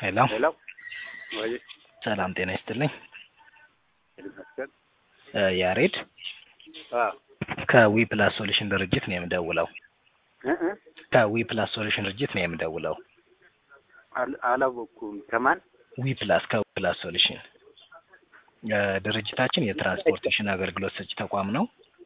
ሄሎ ሄሎ ወይ ሰላም ጤና ይስጥልኝ። ይመስገን። እ ያሬድ አ ከዊ ፕላስ ሶሉሽን ድርጅት ነው የምደውለው። እ እ ከዊ ፕላስ ሶሉሽን ድርጅት ነው የምደውለው። አል- አላወኩም። ከማን ዊ ፕላስ ከዊ ፕላስ ሶሉሽን እ ድርጅታችን የትራንስፖርቴሽን አገልግሎት ሰጪ ተቋም ነው።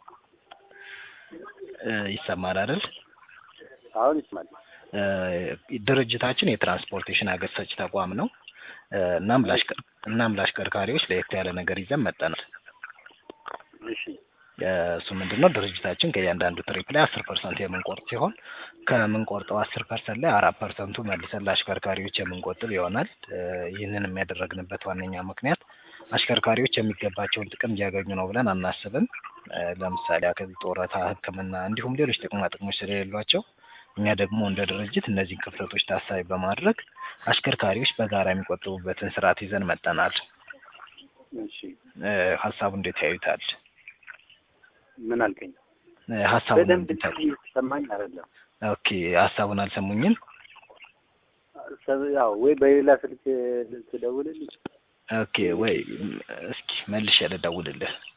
እ ይሰማል አይደል? አሁን ይስማል። እ ድርጅታችን የትራንስፖርቴሽን አገልግሎት ሰጪ ተቋም ነው። እ እናም ለአሽከር እናም ለአሽከርካሪዎች ለየት ያለ ነገር ይዘን መጠናል። እሺ እ እሱ ምንድን ነው ድርጅታችን ከእያንዳንዱ ትሪፕ ላይ አስር ፐርሰንት የምንቆርጥ ሲሆን ከምንቆርጠው አስር ፐርሰንት ላይ አራት ፐርሰንቱ መልሰን ለአሽከርካሪዎች የምንቆጥብ ይሆናል። እ ይህንን የሚያደረግንበት ዋነኛ ምክንያት አሽከርካሪዎች የሚገባቸውን ጥቅም እያገኙ ነው ብለን አናስብም። እ ለምሳሌ ያክል ጡረታ፣ ሕክምና እንዲሁም ሌሎች ጥቅማ ጥቅሞች ስለሌሏቸው እኛ ደግሞ እንደ ድርጅት እነዚህን ክፍተቶች ታሳቢ በማድረግ አሽከርካሪዎች በጋራ የሚቆጥቡበትን ስርዓት ይዘን መጠናል። እሺ እ ሀሳቡ እንዴት ያዩታል? ምን አልከኝ? እ ሀሳቡን በደንብ እንዴት ያዩታል? ሰማኝ አይደለም። ኦኬ ሀሳቡን አልሰሙኝም? ሰብ- ያው ወይ በሌላ ስልክ ትደውልልኝ። ኦኬ ወይ እስኪ መልሼ ልደውልልህ።